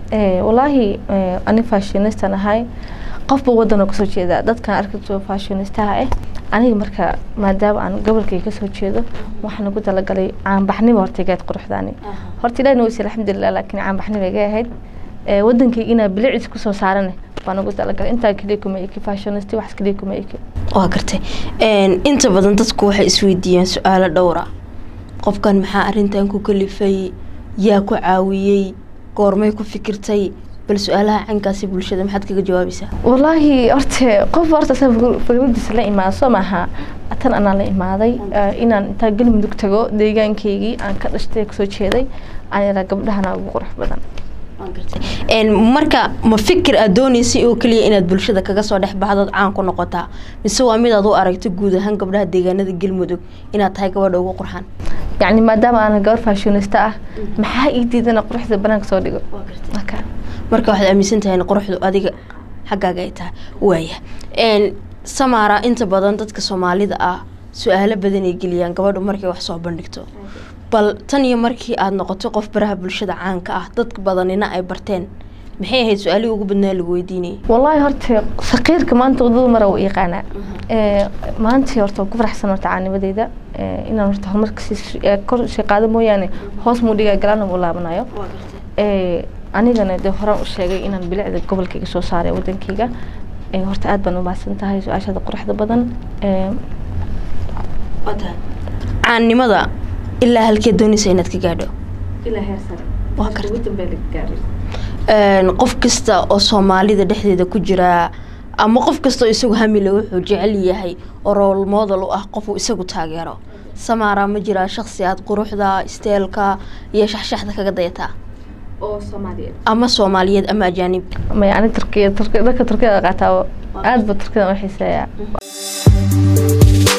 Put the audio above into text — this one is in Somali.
Eh, walaahi eh, ani fashionistan ahay qofba wadan oo kasoo jeeda dadkan arkato fashionistaha ah aniga marka maadaama aan gobolkay kasoo jeedo waxaan ugu talagalay caanbaxnimo hortaygaad quruxdaani horta ilahina weyse alxamdulilah laakiin caanbaxnimo iga ahayd Eh, wadankayga inaa bilicis kusoo saarane baan ugu talagalay intaa keliya kuma eki fashionist wax keliya kuma eki waa gartay Een, inta badan dadku waxay isweydiiyaan su-aalo dhowra qofkan maxaa arrintan ku kalifay yaa ku caawiyey goormay ku fikirtay bal su-aalaha cankaasi bulshada maxaad kaga jawaabaysaa walaahi horta qof horta asaga fikir- fikradiisa la imaado soo maaha tan anaa la imaaday eh, inaan intaa galmudug tago deegaankaygii aan ka dhashtay kasoo jeeday aan yaraa gabdhahana ugu qurux badan Een, marka ma fikir aad dooneysay oo keliya inaad bulshada kaga soo dhex baxdood caan ku noqotaa mise waa mid aad u aragto guud ahaan gabdhaha deegaanada galmudug inaad tahay gabadha ugu qurxan yacni maadaama aan gabar fashionista ah maxaa ii diidana quruxda banaanka soo dhigo marka marka waxaad aaminsan tahay in quruxdu adiga xaggaaga ay tahay waaya Een, samaara inta badan dadka soomaalida ah su-aalo badan ay geliyaan gabadhu markay wax soo bandhigto bal tan iyo markii aad noqoto qof baraha bulshada caanka ah dad badanina ay barteen maxay ahayd su-aalihii ugu badnaa lagu weydiinayay والله horta saqiirka maanta wadada mara u yaqaanaa ee maanta horta waan ku faraxsan horta caanimadeyda ee inaan horta horumarka sii ee kor sii qaado mooyaane hoos muu dhigaa galaan muu laabanayo ee anigana dee horaan u sheegay inaan bilicda gobolkayga soo saaray wadankayga ee horta aad baan u mahadsan tahay su-aashada quruxda badan ee caannimada ilaa halkee doonaysa inaad ka gaadho ilaa heer sare Waa gartay. ugu dambeyn laga gaaray Een, qof kasta oo soomaalida dhexdeeda ku jira ama qof kasta oo isagu hamile wuxuu jecel yahay oo role model u ah qofuu isagu taageero samaara ma jiraa shaksi aad quruxda isteelka iyo shaxshaxda kaga dayataa oo soomaaliyeed ama soomaaliyeed ama ajaanib maya ani turkiya turki dharka turkiyada qaataa aad ba turkiyada u xiiseeyaa